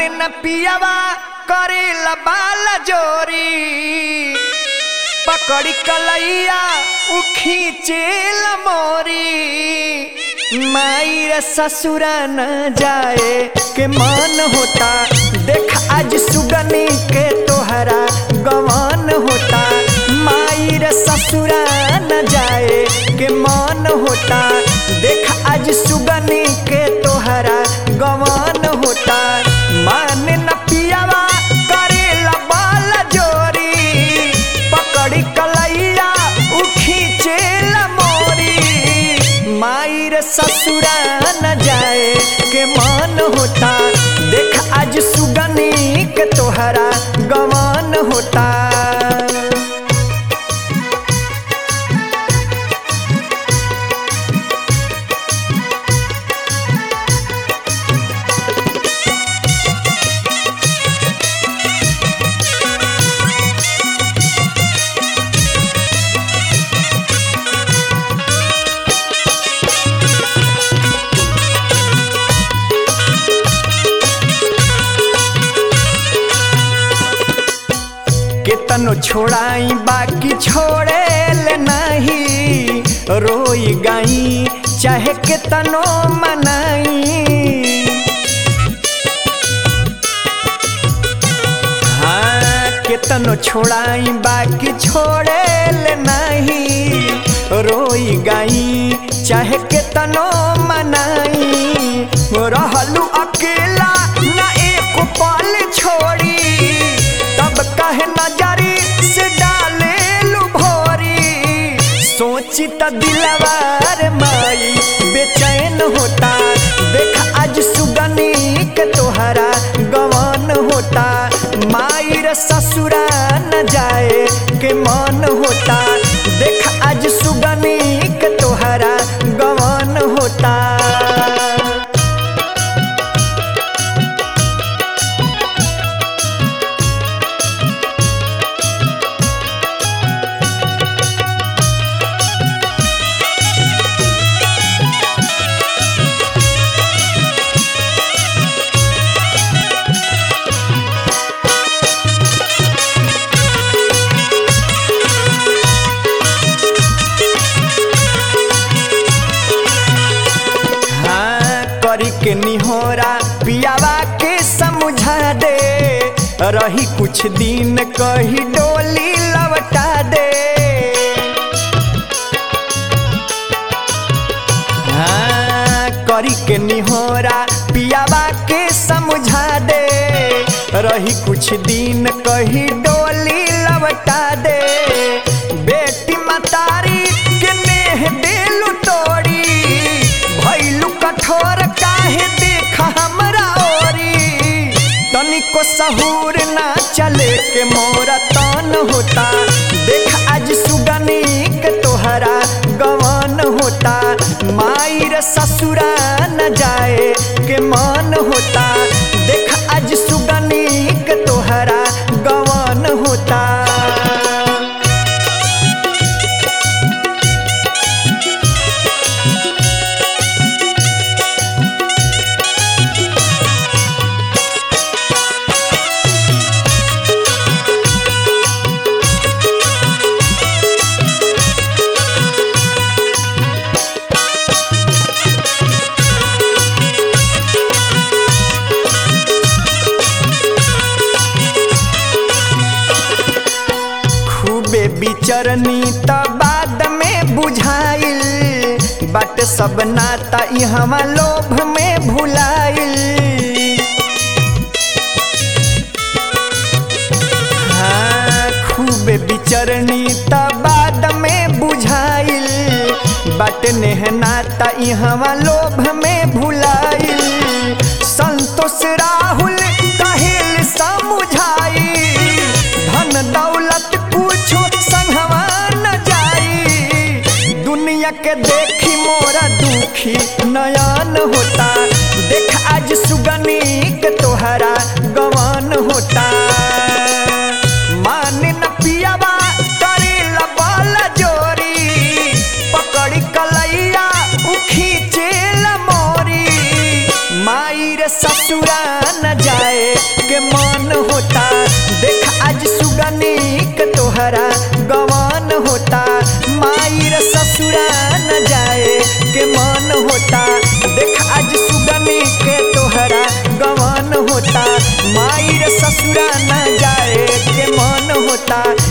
माने न पियावा करे बाल जोरी पकड़ी कलैया उ खींचेल मोरी माई रे ससुरा न जाए के मन होता देख आज सुगनी के तोहरा गवन होता माई रे ससुरा न जाए के मन होता देख आज सुगनी के तोहरा गवन होता मान न पियावा करेला बाल जोरी पकड़ी कलैया उ खींचेला मोरी माई रे ससुरा न जाए के मन होता देख आज सुगनी के तोहरा गवन होता केतनो छोड़ाई बाकी छोड़े ले नहीं रोई गाई चाहे केतनो मनाई हाँ केतनो छोड़ाई बाकी छोड़े ले नहीं रोई गाई चाहे केतनो मनाई रहलू अकेला ना एक पल छोड़ी तब कहे नजरी से डाले लू भोरी सोची त दिलवार माई बेचैन होता देख आज सुगनी के तोहरा गवन होता माई रे ससुरा न जाए के मन होता देख आज सुगनी के तोहरा गवन होता हाँ करी के निहोरा पियावा के समझा दे रही कुछ दिन कही डोली लवटा दे हाँ करी के निहोरा पियावा के समझा दे रही कुछ दिन कही डोली लवटा दे बेटी मतारी के नेह देलू तोड़ी भैलू कठोर काहे देख हमरा ओरी तनिको सहूर ना चले के मोरा तन होता देख आज सुगनी के तोहरा गवन होता माई रे ससुरा न जाए के मन होता देख आज सुगनी के तोहरा गवन होता खूबे बिचरनी त बाद में बुझाइल बट सब नाता इहवा लोभ में भुलाइल हाँ खूबे बिचरनी त बाद में बुझाइल बट नेह नाता इहवा लोभ में भुलाइल संतोष राहुल कहिल समझाई धन दौलत कुछो संगवा न जाई दुनिया के देखी मोरा दुखी नयन होता देख आज सुगनी के तोहरा गवन होता मान न पियावा करे बल जोरी पकड़ी कलैया उखी चेल मोरी माई रे ससुरा न जाए माई रे ससुरा न जाए के मन होता